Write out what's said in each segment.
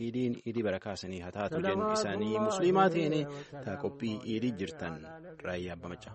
iidiin iidii barakaasanii haa taatu jennu isaanii musliimaa ta'een taa qophii iidii jirtan raayyaa abba macaa.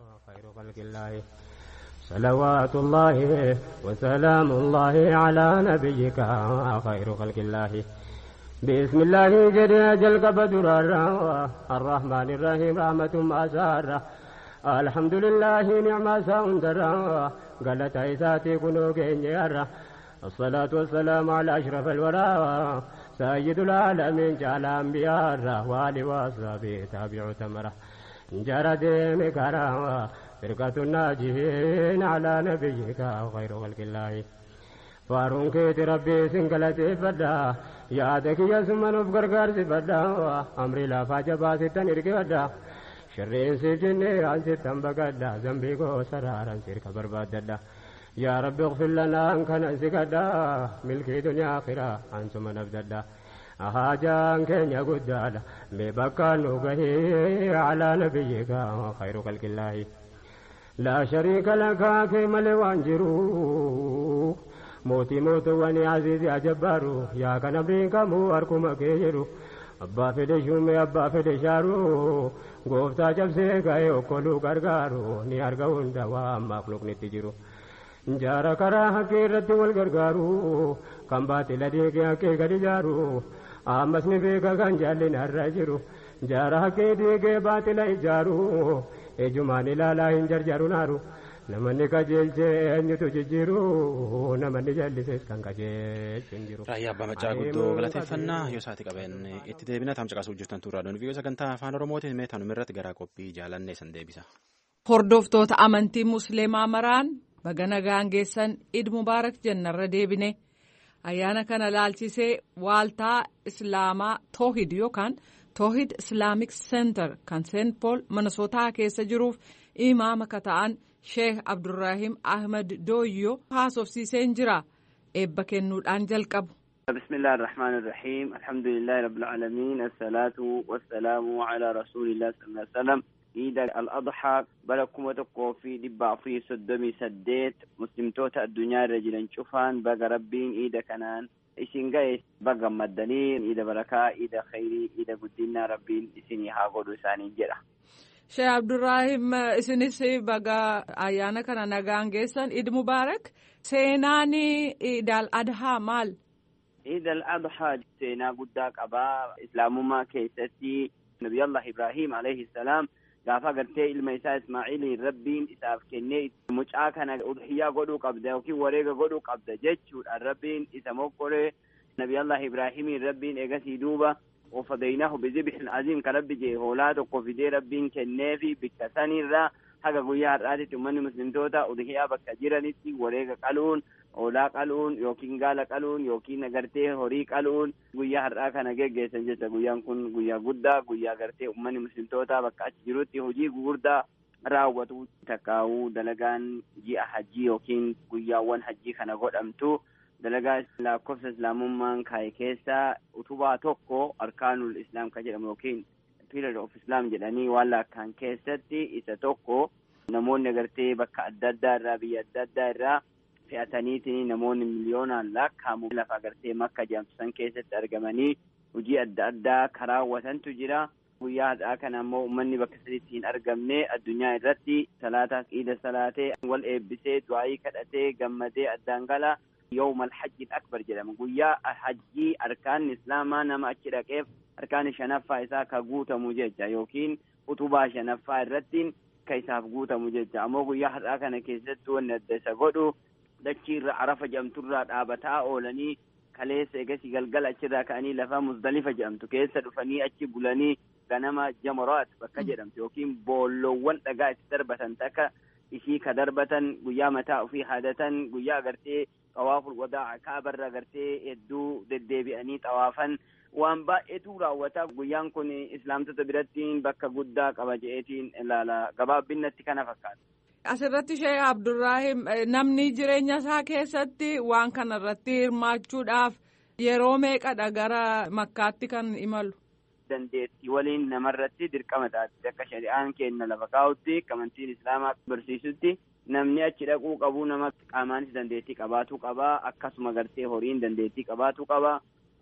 صلوات الله وسلام الله على نبيك خير خلق الله بسم الله جل جل قبدر الرحمن الرحيم رحمة أسارة الحمد لله نعم ساندر قالت عيساتي كنو كينيرا الصلاة والسلام على أشرف الورى سيد العالمين جعل أنبياء والي وأصحابه تابع تمره جرى دين كرامة فرقة الناجين على نبيك خير خلق الله فارون كيت ربي سنقلتي فدا يادك يا سمن بغرغر سفدا أمري لا فاجبا ستن إرقي فدا شرين سجني عن ستن بقدا زنبي كو سرارا سيرك برباد يا رب اغفر لنا أن كان سكدا ملكي دنيا آخرة أنتم نبددا أهاجان كينيا قدادا ببكا نوغهي على نبيك خير خلق الله لا شريك لك كما لوانجرو موتي موت واني عزيزي أجبارو يا كان برينكا مو أركم كيجرو أبا فدي شومي أبا فدي شارو غوفتا جبسي كايو كولو غرغارو ني أرغون دوا مخلوق نتجرو جارا كرا حقي رد والغرغارو كم باتي لديك حقي غدي جارو آمس نبيكا كان جالين الرجرو جارا حقي ديك باتي لإجارو ejumaan ilaalaa hin jarjaru naaru namanni qajeelchee eenyutu jijjiiru namanni jallisees kan qajeelchu hin jiru. Raayyaa Abbaa Macaa guddoo galateeffannaa yoo isaati qabeen itti deebina taam caqasuu jirtan turraa doon viiyoo sagantaa afaan oromootiin mee tanuma irratti garaa qophii jaalannee san deebisa. Hordoftoota amantii musliimaa maraan baga nagaan geessan id mubaarak jennarra deebine ayyaana kana laalchisee waaltaa islaamaa toohid yookaan. toohid islaamik seentar kan seent pool minnesotaa keessa jiruuf imaama ka ta'an sheek abdurraahim ahmed dooyyoo haasofsiiseen jira eebba kennuudhaan jalqabu. بسم الله الرحمن الرحيم الحمد لله رب العالمين الصلاة والسلام على رسول الله صلى الله عليه وسلم عيد الأضحى بلكم وتقوا في دبع في صدمي سديت مسلمتوتا الدنيا رجلا شوفان بقى ربين عيد كنان isin ga'e baga maddanii ida barakaa ida khayrii ida guddinaa rabbiin isinii haa godhu isaaniin jedha. Sheekh Abdurraahim isinis baga ayyaana kana nagaan geessan Eid Mubaarak seenaan Eid al-Adhaa maal? Eid al-Adhaa seenaa guddaa qabaa islaamummaa keessatti Nabiyallah Ibrahim alayhi salaam gaafa gartee ilma isaa Ismaa'iliin rabbiin isaaf kennee mucaa kana udhiyyaa godhuu qabda yookiin wareega godhuu qabda jechuudhaan rabbiin isa mokkoree nabiyallah ibraahimiin rabbiin eegasii duuba ofadaynahu bizibhin aziim ka rabbi jee hoolaa tokko fidee rabbiin kenneefi bikka sanirraa haga guyyaa har'aatitti ummanni muslimtoota udhiyyaa bakka jiranitti wareega qaluun hoolaa qaluun yookiin gaala qaluun yookiin agartee horii qaluun guyyaa har'aa kana geggeessan jecha guyyaan kun guyyaa guddaa guyyaa gartee ummanni muslimtoota bakka achi jirutti hojii gugurdaa raawwatu takkaa'uu dalagaan ji'a hajjii yookiin guyyaawwan hajjii kana godhamtu dalagaa lakkoofsa islaamummaan kaa'e keessaa utubaa tokko arkaanul islaam ka jedhamu yookiin pillar of islam jedhanii waan lakkaan keessatti isa tokko namoonni agartee bakka adda addaa irraa biyya adda addaa irraa fe'ataniitiin namoonni miliyoonaan lakkaa'amu lafa agartee makka jedhamtu san keessatti argamanii hojii adda addaa karaawwatantu jira. guyyaa har'aa kana ammoo uummanni bakka sadiitti hin argamne addunyaa irratti salaataa iida salaatee wal eebbisee du'aayii kadhatee gammadee addaan gala yawmal hajjiin akbar jedhama guyyaa hajjii arkaan islaamaa nama achi dhaqeef arkaan shanaffaa isaa ka guutamu jecha yookiin utubaa shanaffaa irratti ka isaaf guutamu jecha ammoo guyyaa har'aa kana keessatti wanni adda isa godhu dachii irra arafa jedhamturraa dhaabataa oolanii kaleessa egasii galgala achirraa ka'anii lafa muzdalifa jedhamtu keessa dhufanii achi bulanii ganama jamaraat bakka jedhamtu yookiin boolloowwan dhagaa itti darbatan takka ishii ka darbatan guyyaa mataa ofii haadatan guyyaa agartee xawaaful wadaa kaabarra agartee hedduu deddeebi'anii xawaafan waan baay'eetu raawwata guyyaan kun islaamtota biratti bakka guddaa qaba je'eetiin ilaala gabaabbinnatti kana fakkaata. Asirratti Sheekh Abdurraahim namni jireenya isaa keessatti waan kana irratti hirmaachuudhaaf yeroo meeqadha gara makkaatti kan imalu. dandeettii waliin namarratti dirqama taate akka shari'aan kenna lafa kaa'utti amantiin islaamaa barsiisutti namni achi dhaquu qabu nama qaamaanis dandeettii qabaatuu qaba akkasuma gartee horiin dandeettii qabaatuu qaba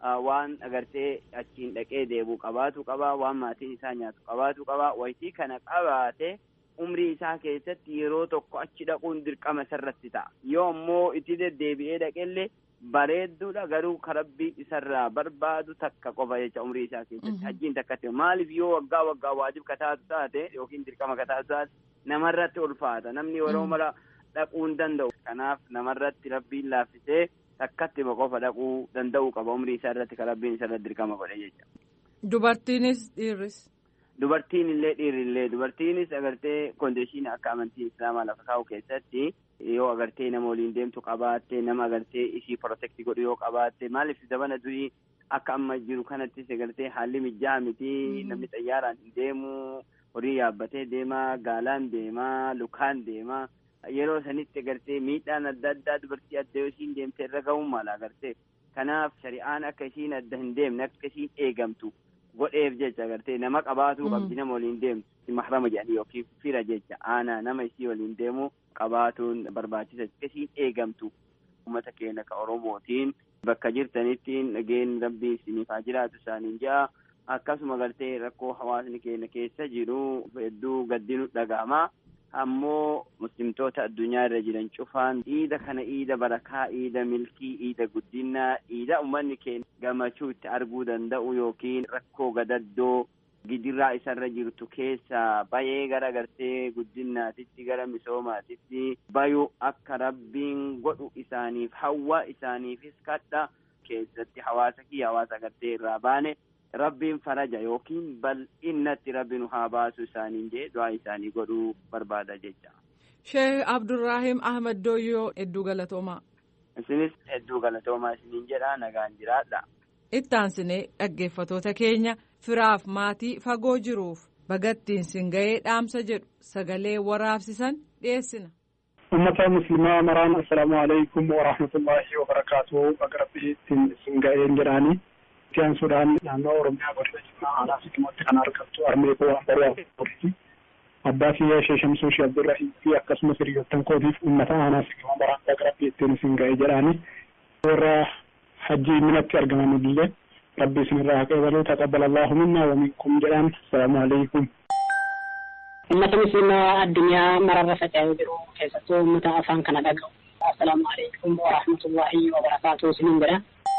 waan agartee achiin dhaqee deebuu qabaatu qaba waan maatiin isaa nyaatu qabaatu qaba wayitii kana qabaate umrii isaa keessatti yeroo tokko achi dhaquun dirqama isarratti ta'a yoo ammoo itti deddeebi'ee dhaqellee bareedduudha garuu karabbii isarraa barbaadu takka qofa jecha umrii isaa keessatti hajjiin takkatti maaliif yoo waggaa waggaa waajib kataatu taate yookiin dirqama kataatu taate namarratti ulfaata namni yeroo mara dhaquu hin danda'u kanaaf namarratti rabbiin laaffisee takkatti qofa dhaquu danda'uu qaba umrii isaa irratti kan rabbiin isarratti dirqama godhe jecha. Dubartiinis dhiirris. Dubartiin illee dhiirri illee dubartiinis agartee kondiishinii akka amantii islaamaa lafa kaa'u keessatti yoo agartee nama waliin deemtu qabaatte nama agartee ishii protekti godhu yoo qabaatte maaliif zabana durii akka amma jiru kanattis agartee haalli mijjaa miti namni xayyaaraan hin deemu horii yaabbatee deema gaalaan deema lukaan deema yeroo sanitti agartee miidhaan adda addaa dubartii adda yoo ishiin deemte irra ga'uun mala agartee kanaaf shari'aan akka ishiin adda hin deemne akka ishiin eegamtu godheef jecha agartee nama qabaatuu qabdi nama waliin deemtu mahrama jedhanii yookiin fira jecha aanaa nama isii waliin deemu qabaatuun barbaachisa akka ishiin eegamtu uummata keenya ka oromootiin bakka jirtanitti dhageen rabbii isiniif haa jiraatu isaaniin ja'a akkasuma agartee rakkoo hawaasni keenya keessa jiru hedduu gaddinu dhaga'ama ammoo muslimtoota addunyaa irra jiran cufaan iida kana iida barakaa iida milkii iida guddinaa iida ummanni keenya gammachuu itti arguu danda'u yookiin rakkoo gadaddoo gidiraa isarra jirtu keessa bayee gara gartee guddinaatitti gara misoomaatitti bayu akka rabbiin godhu isaaniif hawwa isaaniifis kadha keessatti hawaasa kiyya hawaasa gartee irraa baane rabbiin faraja yookiin bal'innatti rabbi nu haa baasu isaaniin jee du'aa isaanii godhuu barbaada jecha. Sheekh Abdurraahim Ahmad Dooyyoo hedduu galatoomaa. Isinis hedduu galatoomaa isiniin jedha nagaan jiraadha. Ittaansinee dhaggeeffatoota keenya firaaf maatii fagoo jiruuf bagattiin sin ga'ee dhaamsa jedhu sagalee waraabsisan dhiyeessina. ummata muslimaa maraan assalaamu alaikum warahmatullaahi wabarakaatu baga rabbiittiin sin ga'een jedhaanii Itiyaan naannoo Oromiyaa godina Jimmaa aanaa Sikkimootti kan argamtu Armee Koo Ambaruu Abbaa kiyyaa ishee Shamsuu Shee Abdurrahim fi akkasumas hiriyoottan kootiif uummata aanaa Sikkimoo maraan baga rabbiittiin sin ga'e jedhaanii warra hajjii minatti argaman illee rabbi isinirraa haa qeebaluu taqabbala Allahu minna wa minkum jedhaan assalaamu alaikum. ummata muslimaa addunyaa mararra faca'ee jiru keessattuu ummata afaan kana dhaga'u assalaamu alaikum warahmatullaahi wabarakaatu isiniin jedha.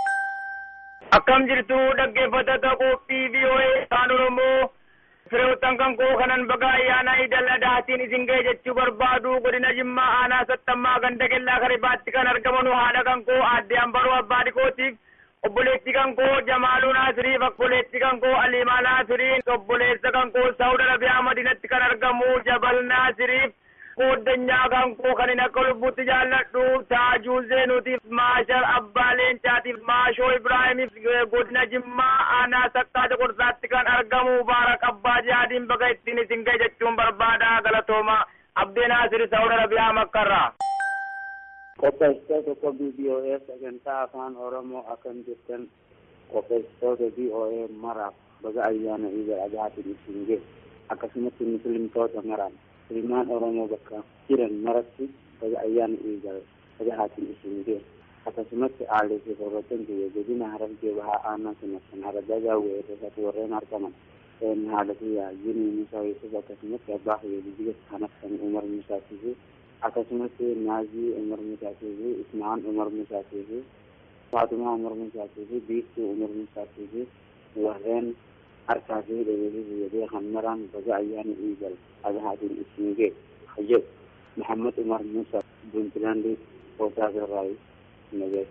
akkam jirtu dhaggeeffattoota qophii VOA afaan oromoo fireewwan kan koo kanan baga ayyaana idil adhaatiin isin ga'e jechuu barbaadu godina jimmaa aanaa sattammaa ganda kellaa karibaatti kan argaman haadha kan koo aadde ambaroo abbaa dhikootiif obboleetti kan koo jamaaluu naasiriif obboleetti kan koo aliimaa naasiriin obboleessa kan koo saawud arabiyaa madinatti kan argamu jabal naasiriif kooddanyaa kan koo kan hin akka lubbutti jaalladhu taajuu zeenuutiif maashar abbaa leencaatiif maashoo ibraahimiif godina jimmaa aanaa sakkaata qorsaatti kan argamu baarak abbaa jihaadiin baga ittiin isin ga'e jechuun barbaada galatooma abdee naasiri saawud arabiyaa makkarraa. qopheessitoota qophii BOA sagantaa afaan oromoo akkam jirtan qopheessitoota BOA maraaf baga ayyaana idil adhaatiin isin ga'e akkasumas muslimtoota maraan ilmaan oromoo bakka jiran maratti baga ayyaana idil adhaatiin isin ga'e akkasumas aalii fi hordoftoonni biyya godina harargee bahaa aanaa sanattan haragaa gaawwee irratti warreen argaman haala fi yaajini musaa yusuf akkasumas abbaa fi biyya kanatti umar musaatii fi akkasumas naazii umar musaatii fi ismaan umar musaatii fi faatumaa umar musaatii fi biiftuu umar musaatii fi warreen harkaa fi dheebii fayyadee kan maraan baga ayyaana idil adhaatiin isin ga'e hayyad muhammad umar musa puntlaandi hoosaa birraayi nagee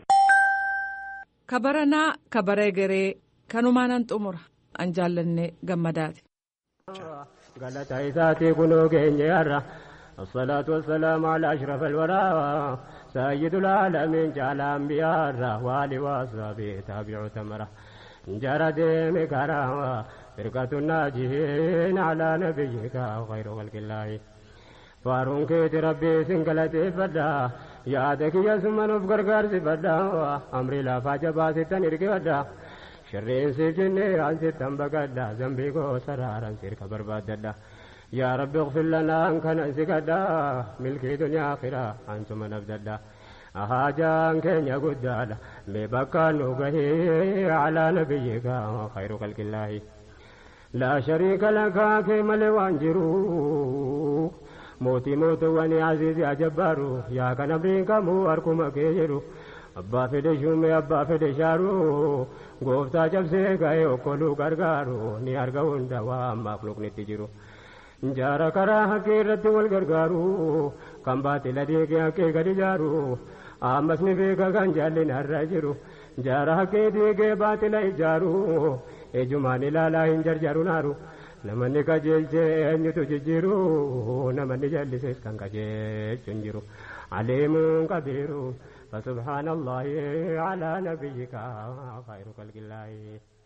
kabaranaa kabaree garee kanumaanan xumura an jaallanne gammadaati. galata isaatii kunoo keenya yarra الصلاة والسلام على أشرف الورى سيد العالمين جعل أنبياء وآل وأصحابه تابع تمره جرد مكرا فرقة الناجين على نبيك خير خلق الله فارون كيت ربي سنقلتي فدا يادك يا سمن بغرغر سفدا أمري لا فاجبا ستن إرقدا شرين سجني عن ستن بقدا زنبي كو سرارا سيرك برباددا يا رب اغفر لنا ان كان انسكدا ملكي دنيا اخرة انتم نبددا haajaan keenya guddaadha mee bakka nu gahee alaa nabiyyika khayru khalqillaahi laa shariika lakaa kee malee waan jiru mootii mootuwwani aziizi ajabbaaru yaa kan abdiin kamuu harkuma kee jedhu abbaa fedhe shumee abbaa fedhe shaaru gooftaa cabsee ga'ee okkoluu gargaaru ni arga hunda waan maafluqnitti jiru jaara karaa haqqee irratti wal gargaaru kan baatila deegee haqqee gadi jaaru ammas ni beeka kan jaallinarra jiru jaara haqqee deegee baatila ijaaru ejumaan ilaalaa hin jarjaru naaru namanni qajeelchee eenyutu jijjiiru namanni jallises kan qajeelchu hin jiru aliimuun qabiiru فسبحان الله على نبيك خير خلق الله